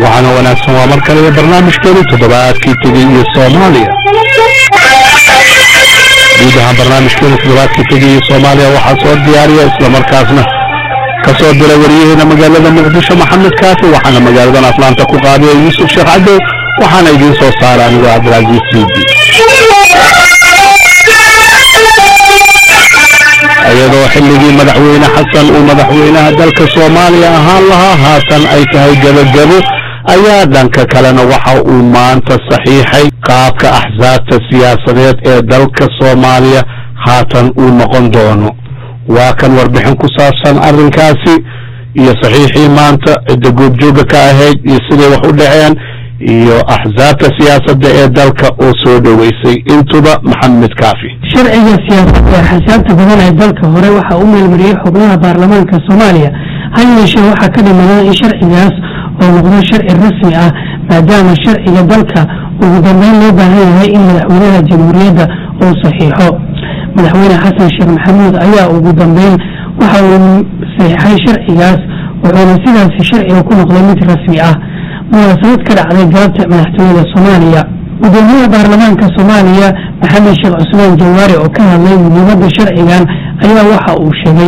waxaana wanaagsan waa mar kale barnaamijkeenu toddobaadkii tegey iyo soomaaliya guud ahaan barnaamijkeenu toddobaadkii tegey iyo soomaaliya waxaa soo diyaariya islamarkaasna ka soo dira wariyaheena magaalada muqdisho maxamed kaafi waxaana magaaladan atlaanta ku qaadiya yuusuf sheekh cadow waxaana idiin soo saara anigoo cabdilcaziiz siidi iyadoo xilligii madaxweyne xasan uu madaxweynaha dalka soomaaliya ahaan lahaa haatan ay tahay gebagebo ayaa dhanka kalena waxa uu maanta saxiixay qaabka axsaabta siyaasadeed ee dalka soomaaliya haatan uu noqon doono waa kan warbixin ku saabsan arrinkaasi iyo saxiixii maanta cidda goobjooga ka ahayd iyo siday wax u dhaceen iyo axsaabta siyaasadda ee dalka oo soo dhoweysay intuba maxamed kaafi sharciga siyaasadda ee xasaabta badan ee dalka hore waxaa u meelmariyey xubnaha baarlamaanka soomaaliya ha yeeshee waxaa ka dhimanaa in sharcigaas oo noqdo sharci rasmi ah maadaama sharciga dalka ugu dambeyn loo baahan yahay in madaxweynaha jamhuuriyadda uu saxiixo madaxweyne xasan sheekh maxamuud ayaa ugu dambeyn waxa uu saxiixay sharcigaas wuxuuna sidaasi sharciga ku noqday mid rasmi ah munaasabad ka dhacday galabta madaxtooyada soomaaliya gudoomiyaha baarlamaanka soomaaliya maxamed sheekh cusmaan jawaari oo ka hadlay muhiimadda sharcigan ayaa waxa uu sheegay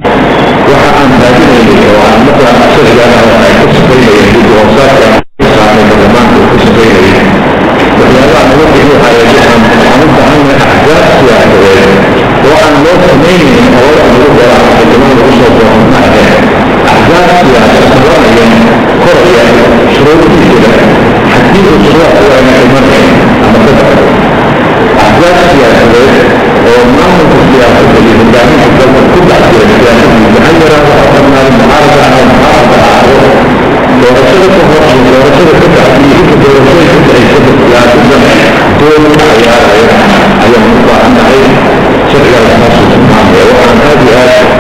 waxa aan raadinaynay oo aan markaa sharcigan oo ay ka shaqaynayeen dib u hoosaadka saamay baarlamaanka uu ka shaqaynayay waxyaabaha naga qiimo hayay waxaan waxaan u baahannahay axzaab siyaasadeed oo aan loo samaynayn oo wax lagu dara xildhibaan lagu soo doono ma aheen axzaab siyaasad qabanaya koraya shuruudihiisa haddii uu shuruuc u ayna imanayn ama ka baxdo axzaab siyaasadeed oo maamulka siyaasadda iyo hogaaminta dalka ku dhex jira siyaasaddiisa ha yaraado ha badnaado mucaarada ama mucaarada ahaado doorashada ka hor iyo doorashada ka bacdi iyo inta doorashooyinka dhacaysada siyaasadda doon ka ciyaaraya ayaan u baahannahay sharcigaas saasuu tilmaamaya waxaan aad iyo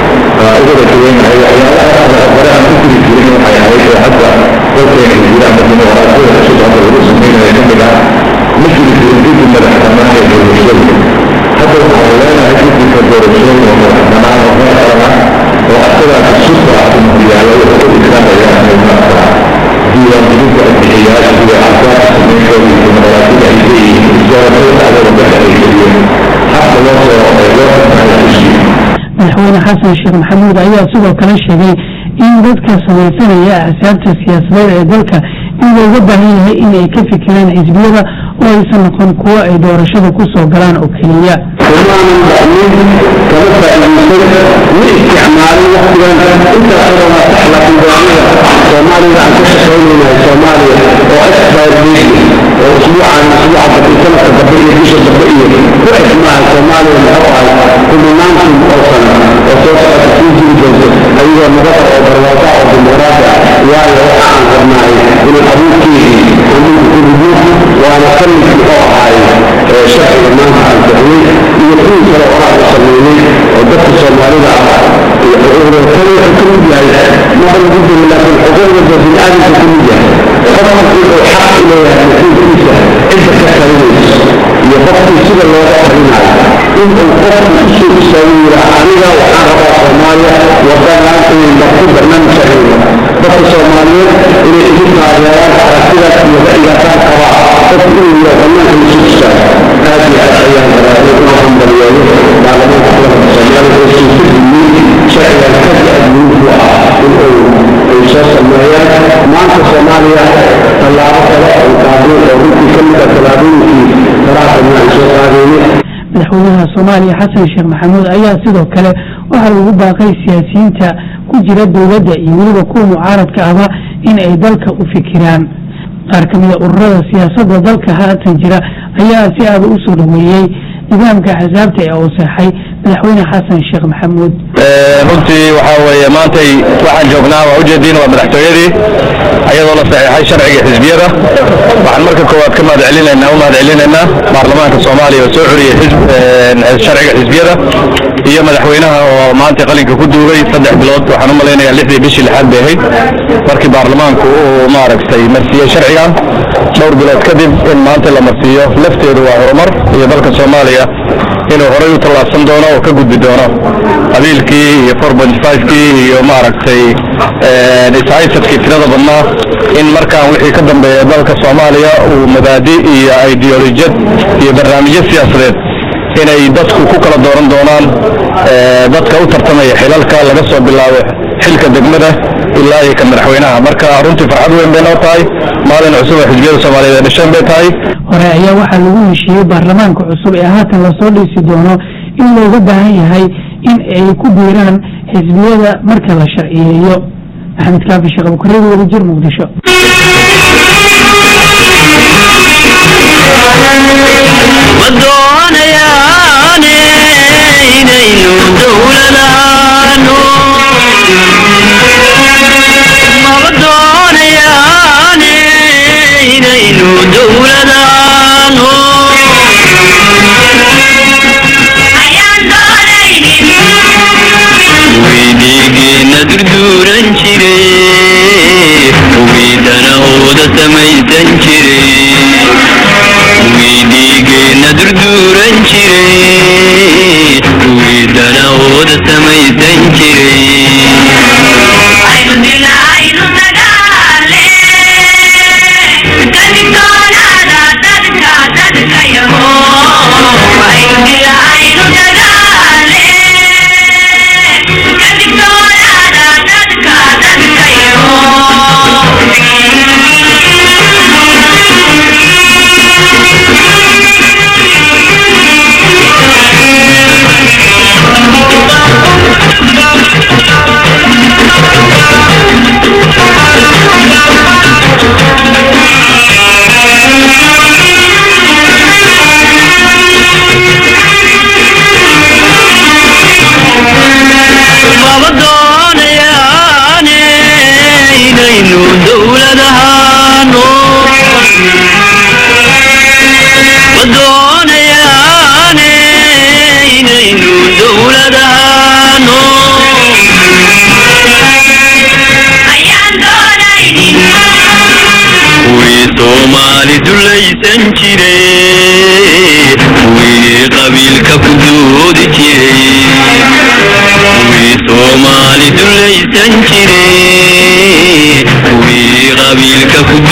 aad uga rajaynahay waxyaalaha kale hore aan ku jiri jirin waxay ahayd oo hadda dalkeena jira ama dimuqraadiyada cusub hadda lagu sameynaya kamid ah ma jiri jirin guddi madax bannaan ee doorashooyinka hadda waxaan leenahay guddiga doorashooyin oo madax bannaan oo heer qaran ah oo asagaas susta ah yaalla wuxuu u ikraamaya inay maarta diiwaangelinta bixiyaasha iyo axsaabta samayntooda iyo dimuqraadiyada ay leeyihiin doorashada dhacdooda dhexe ay geliyeen habka loo soo loo mahadceliyo madaxweyne xasan sheekh maxamuud ayaa sidoo kale sheegay in dadka samaysanaya axsaabta siyaasadeed ee dalka in looga baahan yahay in ay ka fikiraan xisbiyada oo aysan noqon kuwo ay doorashada ku soo galaan oo keliya kumaanan dhacmin kama faa'iidaysan ma isticmaalin waqtigan intaasoo waa sax laakiin go'aamada soomaalida aan ka shaqaynaynahay soomaaliya oo expired date oo usbuucan usbuuca dambe sanadka dambe iyo bisha dambe iyo ku xidhmaaha soomaaliya muxuu ahay kuminaantii oo sana oo soo socota sii jiri doonto ayagoo nabada oo barwaaqo oo dimuqraadi ah waayo waxa aan rabnahay inaan abuurkeedii anugu ku ridno waana kamid muxuu ahay sharciga maanta aan bixiyey iyo kuwii kale oo aan sameeyey oo dadka soomaalida ah iyo xuquuqdooda kan wuxuu ka mid yahay maba lagu jiro laakiin xuquuqdooda bini'aadamka ka mid yahay qof markii uu xaq u leeyahay xuquuqdiisa cidda ka talinayso iyo qofkii sida looga talinayo in uu qofku u soo istaago yidhaa aniga waxaan rabaa soomaaliya wadadan inay marku barnaamij sharciga dadka soomaaliyeed inay igu taageeraan aragtidaas iyo ra'yigaasaan qabaa qofku inuu yidhaa banaanka isu istaago aad iyo aad ayaan rabaa inuu hambaliyeeyo baarlamaanka kulanka soomaaliya oo suurtageliyey sharcigan aad iyo aad muhiim u ah in uu ay soo sameeyaan maanta soomaaliya tallaabo kale oo qaadeen oo runtii ka mid ah tallaabooyinkii faraha badnaa ay soo qaadeeyeen madaxweynaha soomaaliya xasan sheekh maxamuud ayaa sidoo kale waxaa ugu baaqay siyaasiyiinta ku jira dowladda iyo weliba kuwa mucaaradka ahba in ay dalka u fikiraan qaar ka mida ururada siyaasadda dalka haatan jira ayaa si aada u soo dhaweeyey nidaamka axsaabta ee uu seexay madaxweyne xasan sheekh maxamuud runtii waxaa weeye maantay waxaan joognaa waa ujeediin waa madaxtooyadii ayadoo la saxiixay sharciga xisbiyada waxaan marka koowaad ka mahad celinaynaa u mahad celinaynaa baarlamaanka soomaaliya oo soo curiyey sharciga xisbiyada iyo madaxweynaha oo maanta qalinka ku duugay saddex bilood waxaan u malaynayaa lixdii bishii lixaad bay ahayd markii baarlamaanku uu maaragtay marsiiyey sharcigan dhowr bilood kadib in maanta la marsiiyo lafteedu waa horumar iyo dalka soomaaliya inuu horay u tallaabsan doono oo ka gudbi doono qabiilkii iyo four point five-kii iyo maaragtay ishaysadkii tirada badnaa in markaan wixii ka dambeeya dalka soomaaliya uu mabaadi iyo ideolojiyad iyo barnaamijyo siyaasadeed inay dadku ku kala dooran doonaan dadka u tartamaya xilalka laga soo bilaabo xilka degmada ilaa iyo ka madaxweynaha marka runtii farxad weyn bay noo tahay maalin cusub oo xisbiyada soomaaliyeed ay dhasheen bay tahay hore ayaa waxaa lagu heshiiyey baarlamaanka cusub ee haatan lasoo dhiisi doono in looga baahan yahay in ay ku biiraan xisbiyada marka la sharciyeeyo maxamed kaafi sheekh abukareed wadajir muqdisho ma doonayaane inaynu dowladaano maba doonayaane inaynu dowladaano weydigeena durduuran jire wiidana ooda samaysan jire wiidhiigeena durduuran jire wiidana ooda samaysan jire maba doonayaane inaynu dowladahaano ma doonayaane inaynu dowladahaano wii soomaali dulaysan jire wii qabiilka ku doodi jiray wii soomaali dulaysan jire wii qabiilka ku